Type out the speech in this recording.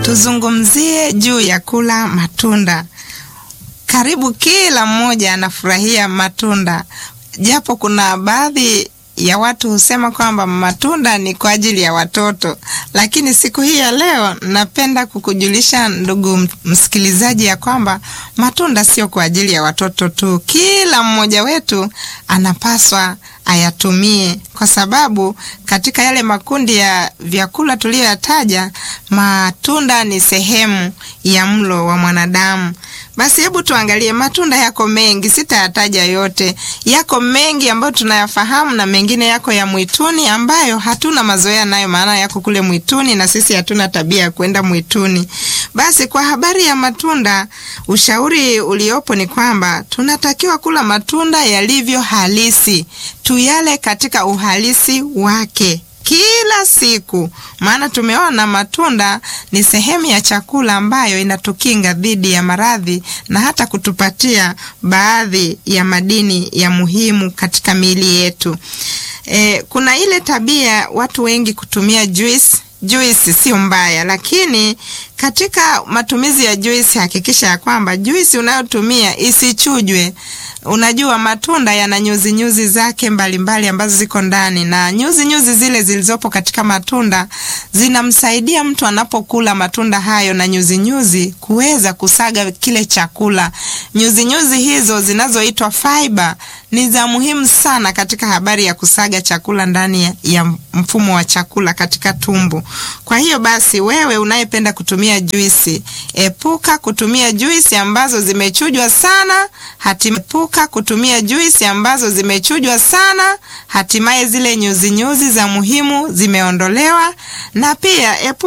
Tuzungumzie juu ya kula matunda. Karibu kila mmoja anafurahia matunda, japo kuna baadhi ya watu husema kwamba matunda ni kwa ajili ya watoto, lakini siku hii ya leo napenda kukujulisha ndugu msikilizaji, ya kwamba matunda sio kwa ajili ya watoto tu. Kila mmoja wetu anapaswa ayatumie, kwa sababu katika yale makundi ya vyakula tuliyoyataja, matunda ni sehemu ya mlo wa mwanadamu. Basi hebu tuangalie, matunda yako mengi, sitayataja yote. Yako mengi ambayo tunayafahamu na mengine yako ya mwituni ambayo hatuna mazoea nayo, maana yako kule mwituni na sisi hatuna tabia ya kwenda mwituni. Basi kwa habari ya matunda, ushauri uliopo ni kwamba tunatakiwa kula matunda yalivyo halisi, tuyale katika uhalisi wake kila siku, maana tumeona matunda ni sehemu ya chakula ambayo inatukinga dhidi ya maradhi na hata kutupatia baadhi ya madini ya muhimu katika miili yetu. E, kuna ile tabia watu wengi kutumia juice. Juisi sio mbaya, lakini katika matumizi ya juisi hakikisha ya kwamba juisi unayotumia isichujwe. Unajua matunda yana nyuzi nyuzi zake mbalimbali mbali ambazo ziko ndani, na nyuzi nyuzi zile zilizopo katika matunda zinamsaidia mtu anapokula matunda hayo na nyuzi nyuzi kuweza kusaga kile chakula. Nyuzi nyuzi hizo zinazoitwa fiber ni za muhimu sana katika habari ya kusaga chakula ndani ya mfumo wa chakula katika tumbo. Kwa hiyo basi, wewe unayependa kutumia juisi, epuka kutumia juisi ambazo zimechujwa sana, hatimaye epuka kutumia juisi ambazo zimechujwa sana, hatimaye zile nyuzi nyuzi za muhimu zimeondolewa, na pia epuka